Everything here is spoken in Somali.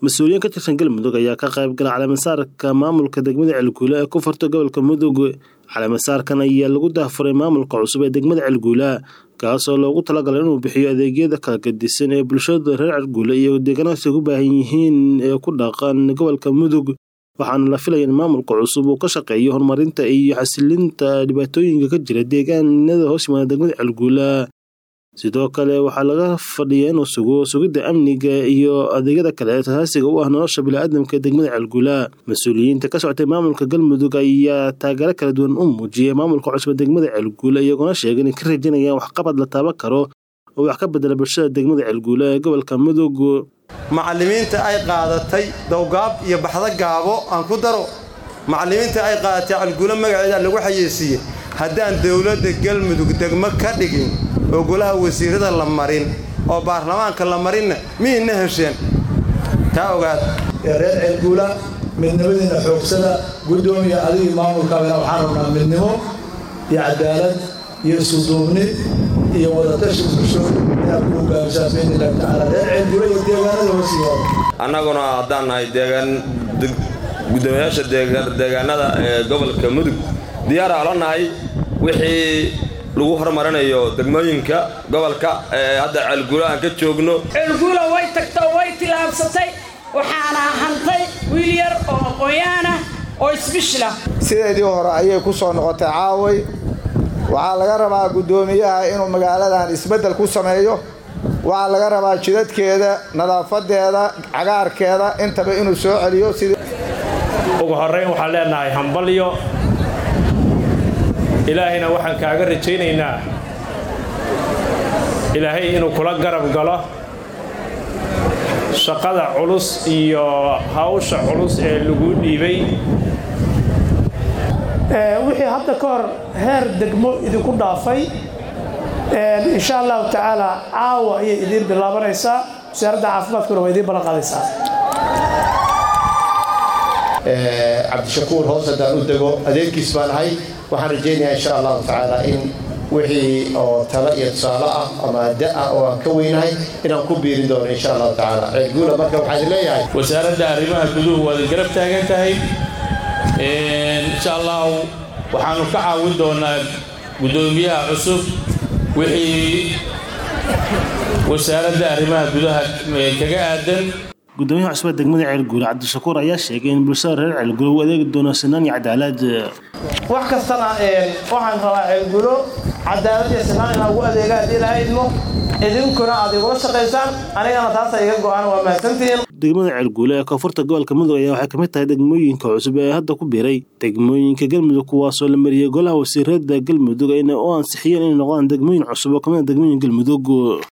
mas-uuliyiin ka tirsan galmudug ayaa ka qayb gala caleemasaarka maamulka degmada celguula ee ku furta gobolka mudug caleemasaarkan ayaa lagu daahfuray maamulka cusub ee degmada celguula kaasoo loogu talagalay inuu bixiyo adeegyada kala gadisan ee bulshada reer celguula iyo deegaanaasi ku baahan yihiin ee ku dhaqan gobolka mudug waxaana la filaya in maamulka cusub uu ka shaqeeyo horumarinta iyo xasilinta dhibaatooyinka ka jira deegaanada hoos yimaada degmada celguula sidoo kale waxaa laga fadhiyaa inuu sugo sugidda amniga iyo adeegyada kale ee asaasiga u ah nolosha biniaadamka ee degmada celguula mas-uuliyiinta ka socotay maamulka galmudug ayaa taageero kala duwan u muujiyay maamulka cusub degmada celguula iyagoona sheegay inay ka rajanayaan waxqabad la taaban karo oo wax ka bedela bulshada degmada celguula ee gobolka mudug macallimiinta ay qaadatay dowgaab iyo baxdo gaabo aan ku daro macallimiinta ay qaadatay calguulo magaceeda lagu xayeysiiyey haddaan dowladda galmudug degmo ka dhigin oo golaha wasiirada la marin oo baarlamaanka la marinna miyayna hesheen taa ogaad reer ceelguula midnimadiinna xoogsada guddoomiya adigii maamulkaabina waxaan rabnaa midnimo iyo cadaalad iyo isuduubni iyo wadatashi bulsho inaad ku hogaamisaan biidnillahi tacaala reer ceelguula iyo deegaanada hoosiyaada annaguna haddaan nahay deegaan guddoomiyaasha deegaanada ee gobolka mudug diyaara ala nahay wixii lagu horumarinayo degmooyinka gobolka ee hadda ceelguula aan ka joogno ceelguula way tagtay oo way tilaabsatay waxaana hantay wiil yar oo aqoonyahanah oo isbishla sideedii hore ayay ku soo noqotay caaway waxaa laga rabaa guddoomiyaha inuu magaaladan isbeddel ku sameeyo waxaa laga rabaa jidadkeeda nadaafadeeda cagaarkeeda intaba inuu soo celiyo sidii ugu horrayn waxaan leenahay hambalyo ilaahayna waxaan kaaga rajaynaynaa ilaahay inuu kula garab galo shaqada culus iyo hawsha culus ee lagu dhiibay wixii hadda ka hor heer degmo idinku dhaafay insha allahu tacaala caawa ayay idiin bilaabanaysaa wasaaradda caafimaadkuna waa idiin ballan qaadaysaa cabdishakuur hoos haddaan u dego adeerkiis baan ahay waxaan rajaynayaa insha allahu tacaala in wixii oo talo iyo tusaale ah ama da-ah oo aan ka weynahay inaan ku biirin doono insha allahu tacaala ceelguula marka waxaan leeyahay wasaaradda arrimaha guduhu waad garab taagan tahay insha allahu waxaanu ka caawin doonaa guddoomiyaha cusub wixii wasaaradda arrimaha gudaha kaga aadan gudoomiyaha cusubee degmada ceelguula cabdishakuur ayaa sheegay in bulshada reer ceelguula uu adeegi doono sinaan iyo cadaalad wax kastana waxaan rabaa ceelgulo cadaalad iyo sinaan inaan ugu adeega haddii laha idmo idinkuna aad igula shaqaysaan anigana taasa iga go-aan waa mahadsantihiin degmada ceelguula ee koonfurta gobolka mudug ayaa waxay kamid tahay degmooyinka cusub ee hadda ku biiray degmooyinka galmudug kuwaasoo la mariyey golaha wasiirada galmudug ayna u ansixiyeen inay noqdaan degmooyin cusub oo kamid a degmooyin galmudug